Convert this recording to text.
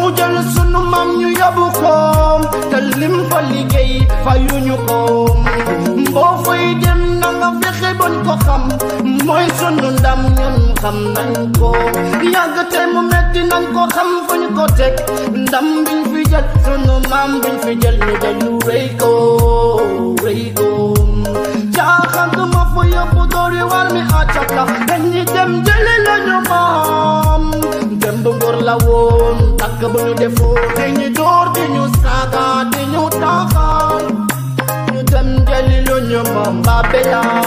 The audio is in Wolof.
ñëw jël sunu maam ñu yabu ko te lim fa liggéey fayuñu ko boo fay dem na nga fexe bañ ko xam mooy sunu ndam ñun xam nañ ko yàgg te mu metti nañ ko xam fuñ ko teg ndam biñ fi jël sunu maam biñ fi jël ñu jël ñu rëy ko rëy ko caaxaan ma fa yóbbu doori war mi acaka dañu dem jëli la ñu maam dem bu ngor la woon takk bu ñu defoo dañu door di ñu saaga di ñu taxaan ñu dem jëli lu ñu maam Babelaa